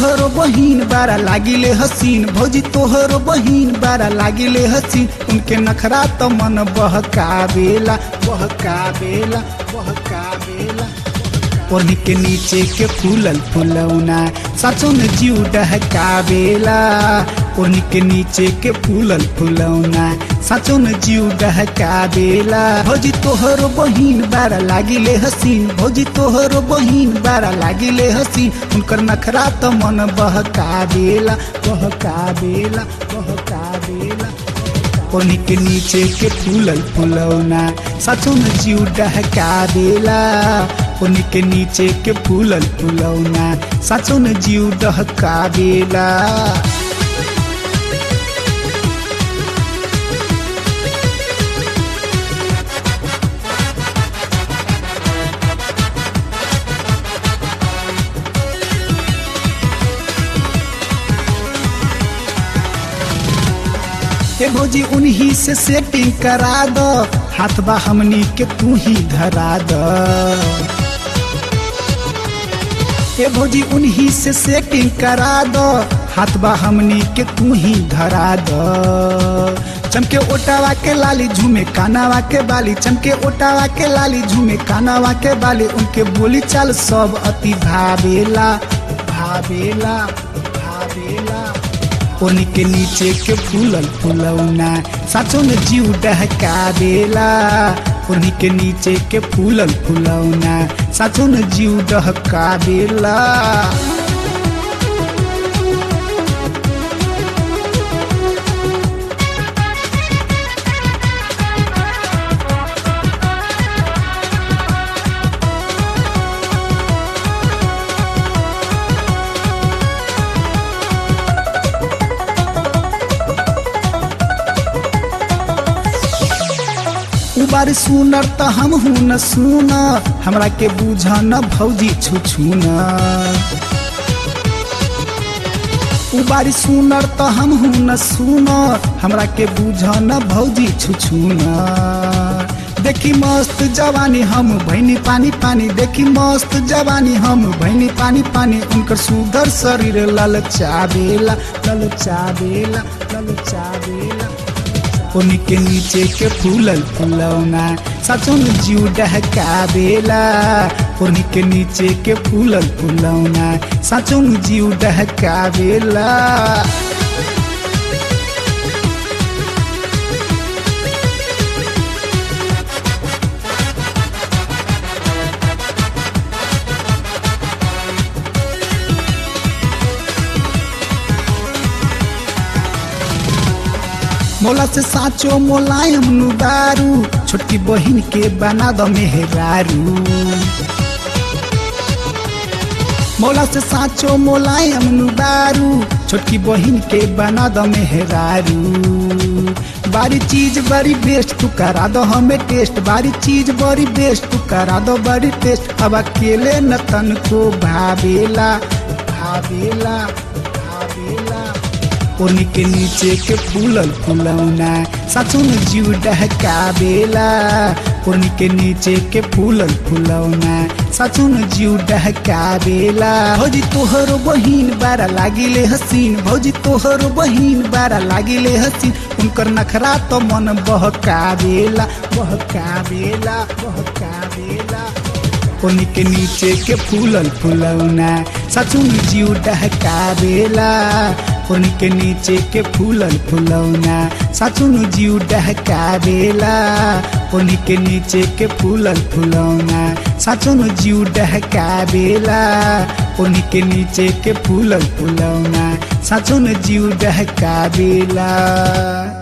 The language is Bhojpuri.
तोहरो बहिन बारा लागिले हसीन भौजी तोहरो बहिन बारा लागिले हसीन उनके नखरा तो मन बहकावेला बहकावेला बहकावेला ओढ़नी के नीचे के फूलल फुलौना सचो में जीव डहकावेला ओढ़नी के नीचे के फूलल फुलौना सचो में जीव डहकावेला भौजी तोहरो बहिन बारा लागिले हसीन भौजी तोहरो बहिन बारा लागिले हसीन उनकर नखरा तो मन बहकावेला बहकावेला बहकावेला ओढ़नी के नीचे के फूलल फुलौना सचो में जीव डहकावेला ओढ़नी के नीचे के फूलल फुलौना सचो में जीव डहकावेला ए भौजी उन्हीं से सेटिंग करा दो हाथ बा हमनी के तू ही धरा दो ए भौजी उन्हीं से सेटिंग करा दो हाथ बा हमनी के तू ही धरा दो चमके ओटावा के लाली झूमे कानावा के बाली चमके ओटावा के लाली झूमे कानावा के बाली उनके बोली चाल सब अति भावेला भावेला भावेला ओनी के नीचे के फूलल फुलौना साचो में जीव डहकावेला ओनी के नीचे के फूलल फुलौना साचो में जीव डहकावेला उबार सुनर त हम हूँ न सुन हमरा के बुझ न भौजी छु छु न उबारी सुनर त हम हूँ न सुन हमरा के बुझ न भौजी छु छु न देखी मस्त जवानी हम भैनी पानी पानी देखी मस्त जवानी हम भैनी पानी पानी उनकर सुगर शरीर ललचावेला ललचावेला ललचावेला ओनी के नीचे के फूलल फुलौना सचो में जीव डहकावेला ओनी के नीचे के फूलल फुलौना सचो में जीव डहकावेला मोला से साचो मोलायम नुदारू छोटकी बहिन के बना दो मेहरारू मोला से साचो मोलायम नुदारू छोटकी बहिन के बना दो मेहरारू बारी चीज बड़ी बेस्ट तू करा दो हमें टेस्ट बारी चीज बड़ी बेस्ट तू करा दो बड़ी टेस्ट अब अकेले न तन को भावेला भावेला भावेला ओनी के नीचे के फूलल फुलौना सचो में जीव डहकावेला ओनी के नीचे के फूलल फुलौना सचो में जीव डहकावेला भौजी तोहरो बहिन बारा लागिले हसीन भौजी तोहरो बहिन बारा लागिले हसीन उनकर नखरा तो मन बहकावेला बहकावेला बहकावेला ओनी के नीचे के फूलल फुलौना सचो में जीव डहकावेला ओनी के नीचे के फूलल फुलौना सचो में जीव डहकावेला ओनी के नीचे के फूलल फुलौना सचो में जीव डहकावेला ओनी के नीचे के फूलल फुलौना सचो में जीव डहकावेला